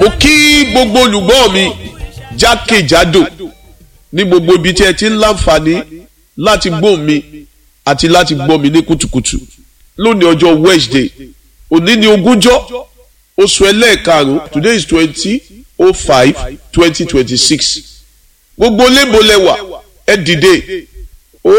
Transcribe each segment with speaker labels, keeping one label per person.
Speaker 1: mo kí gbogbo olùgbọ́ mi jákèjádò ní gbogbo ibi tí ẹ ti ń láǹfààní láti gbọ́ mi àti láti gbọ́ mi ní kùtùkùtù lónìí ọjọ́ Wednesday òní ni ogúnjọ́ oṣù ẹlẹ́ẹ̀karùn-ún today is twenty oh five twenty twenty six gbogbo lébòlẹ́wà ẹ dìde ó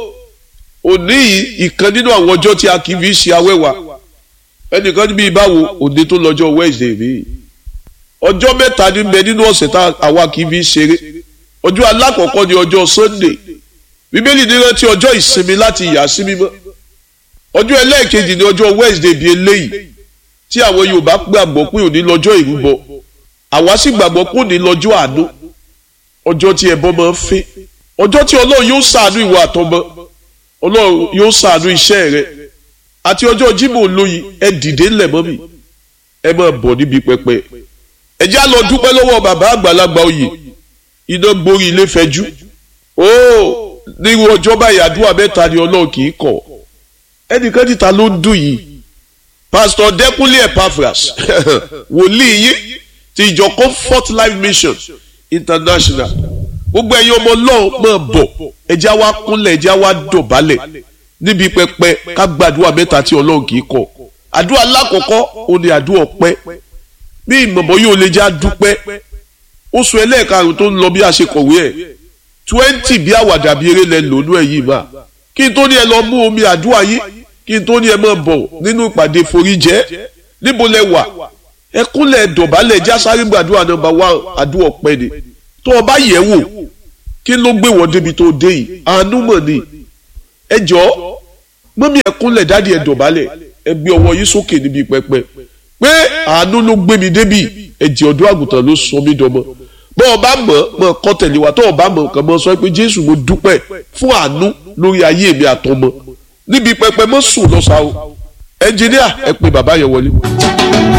Speaker 1: òní ìkan nínú àwọn ọjọ́ tí a kì í fi ṣe awẹ́wà ẹnìkan níbi ìbáwo òde tó lọ́jọ́ Wednesday rí ọjọ́ mẹ́ta ní bẹ nínú ọ̀sẹ̀ tá àwa kì í fi ṣeré ọjọ́ alákọ̀ọ́kọ́ ni ọjọ́ Sunday bíbélì ní rántí ọjọ́ ìsinmi láti yà sí mímọ́ ọjọ́ ẹlẹ́ẹ̀kejì ni ọjọ́ Wednesday bíi eléyìí tí àwọn Yorùbá gbàgbọ́ pé òní lọ́jọ́ ìrúbọ àwa sì gbàgbọ́ pé òní lọ́jọ́ àánú ọjọ́ tí ẹbọ máa ń fẹ́ ọjọ́ tí Ọlọ́run yóò ṣàánú ìwọ àtọmọ Ọlọ́run yóò ṣàánú iṣẹ́ rẹ àti ọjọ́ Jímọ̀ olóyin ẹ dìde ńlẹ̀ mọ́ mi ẹ máa bọ̀ níbi pẹpẹ ẹ já lọ dúpẹ́ lọ́wọ́ bàbá àgbàlagbà oyè iná gborí ilé fẹjú ó nírú ọjọ́ báyìí àdúrà mẹ́ta ni Ọlọ́run kì í kọ̀ ẹnìkan níta ló ń dùn yìí pásítọ̀ Dẹ́kúnlé Epaphras wòlíì yín ti ìjọ Comfort Life Mission International gbogbo ẹ̀yin ọmọ Ọlọ́run máa bọ̀ ẹjẹ́ wa kúnlẹ̀ ẹjẹ́ wa dọ̀bálẹ̀ níbi pẹpẹ ká gbàdúrà mẹ́ta tí Ọlọ́run kì í kọ̀ àdúrà lákọ̀ọ́kọ́ ó ní àdúrà ọpẹ́ bí ìmọ̀mọ́ yóò lè já dúpẹ́ oṣù ẹlẹ́ẹ̀karùn tó ń lọ bí a ṣe kọ̀wé ẹ̀ twenty bí àwàdà bí eré lẹ lónú ẹ̀ yìí máa kí n tó ní ẹ lọ mú omi àdúrà yìí kí n tó ní ẹ máa bọ̀ nínú ìpàdé foríjẹ́ níbo lẹ wà ẹ kúnlẹ̀ dọ̀bálẹ̀ já sáré gbàdúrà nọ́mbà wá àdúrà ọpẹ́ ni tó o bá yẹ̀ wò kí ló gbé wọ́n débi tó dé yìí àánú mọ̀ ni ẹ jọ mọ́mí ẹ kúnlẹ̀ dádì ẹ dọ̀bálẹ̀ ẹ gbé ọwọ́ yìí sókè níbi pẹpẹ pé àánú ló gbé mi débi ẹ̀jẹ̀ ọ̀dọ́ àgùntàn ló sọ mí dọmọ bọ́ ọ bá mọ̀ mọ̀ kọ́ tẹ̀lé wa tọ́ ọ bá mọ̀ nǹkan mọ̀ sọ pé Jésù mo dúpẹ́ fún àánú lórí ayé mi àtọmọ níbi pẹpẹ mọ́ sùn lọ́sàá o ẹnjìníà ẹ pé bàbá yẹn wọlé.